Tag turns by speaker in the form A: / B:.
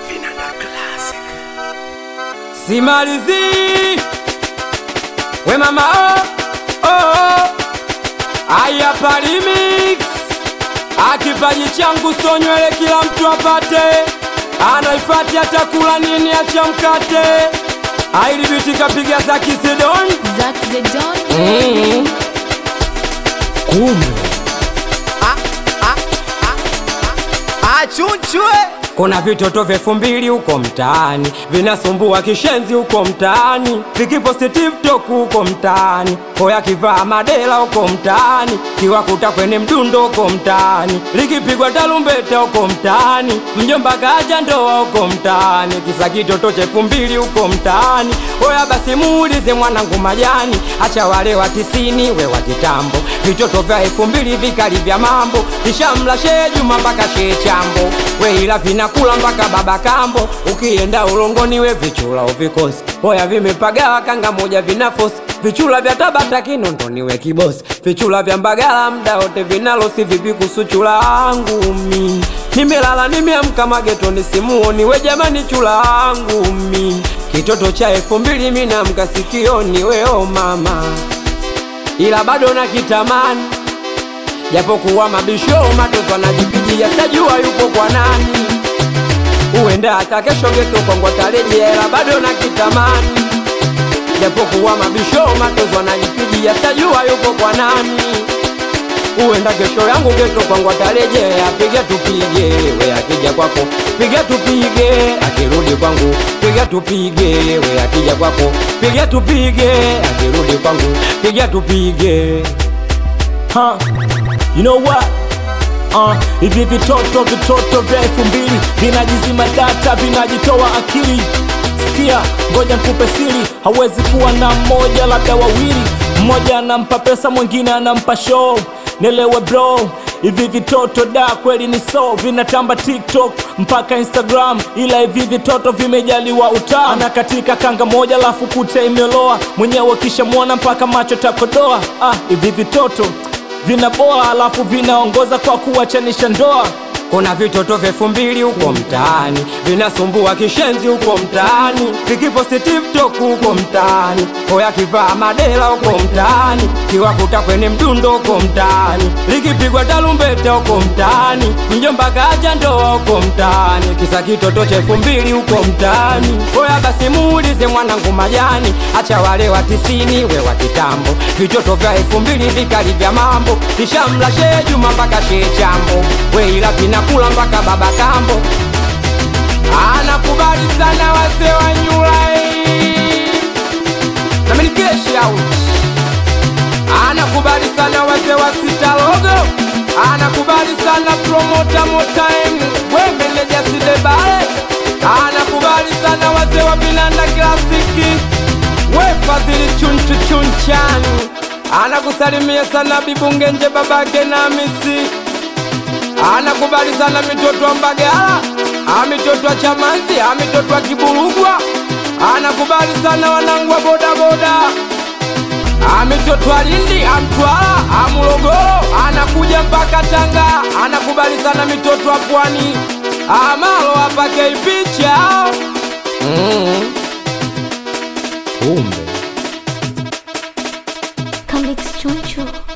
A: simalizi we mama oh, oh, oh. aya palimix akipaji changu so nywele kila mtu apate anaifati atakula nini acha mkate ailibiti kapiga za kisidon
B: Zack the Don.
A: mm. kumbe
C: achunchwe
A: kuna vitoto vyefu mbili huko mtaani vinasumbua kishenzi huko mtaani vikiposti tiktok huko mtaani hoya kivaa madela huko mtaani kiwakuta kwenye mdundo huko mtaani likipigwa talumbeta huko mtaani mjomba kaja ndoa huko mtaani kisa kitoto chefu mbili huko mtaani hoya basi muulize mwanangu majani acha wale wa tisini we wa kitambo vitoto vya elfu mbili vikali vya mambo kishamla shee juma mpaka shee chambo we ila vinakula mpaka baba kambo ukienda ulongoni we vichula uvikosi hoya vimepagawa kanga moja vinafosi vichula vya tabata kinondoni we kibosi vichula vya mbagala mda wote vinalosi vipi kusuchula angu mi nimelala nimeamka magetoni simuoni we jamani chula angu mi kitoto cha elfu mbili minamka sikioni weo mama ila bado na kitamani japokuwa mabisho matoto anajipigia tajua yupo kwa nani uenda hata kesho geto kwangu atarejea ila bado na kitamani japokuwa mabisho matoto anajipigia tajua yupo kwa nani uenda kesho yangu geto kwangu atarejea piga tupige we akija kwako piga tupige akirudi kwangu piga tupige we akija kwako piga tupige akirudi kwangu piga tupige
D: huh? You know what? Uh, hivi vitoto vitoto vya elfu mbili vinajizima data vinajitoa akili sikia ngoja nikupe siri hawezi kuwa na mmoja labda wawili mmoja anampa pesa mwingine anampa show nelewe bro hivi vitoto da kweli ni so vinatamba tiktok mpaka instagram ila hivi vitoto vimejaliwa utaa na katika kanga moja lafu kute imeloa mwenyewe kishamwona mpaka macho takodoa ah, hivi vitoto vinaboa alafu vinaongoza kwa kuwachanisha ndoa
A: kuna vitoto vyefu mbili huko mtaani vinasumbua kishenzi huko mtaani vikiposti tiktok huko mtaani hoya kivaa madela huko mtaani kiwakuta kwenye mdundo huko mtaani likipigwa talumbeta huko mtaani mjomba kaja ndoa huko mtaani kisa kitoto chefu mbili huko mtaani hoya basi muulize mwanangu majani acha wale wa tisini we wa kitambo vitoto vya elfu mbili vikali vya mambo kishamla shee juma mpaka shee chambo we ila vinakula mpaka baba kambo anakubali sana wase wa nyulai namenikeshi out anakubali sana wase wa sitalogo anakubali sana promota motime we meneja sidebale anakubali sana wase wa vinanda klasiki we fadhili chunchu chunchani anakusalimia sana bibungenje babake na misi anakubali sana mitoto wa Mbagala, amitoto wa Chamanzi, amitoto wa Kiburugwa, anakubali sana wanangu wa bodaboda, amitoto wa Lindi, Amtwara, Amulogoro, anakuja mpaka Tanga, anakubali sana mitoto wa Pwani, amalo apake picha mm. kumbe
B: Come Choncho.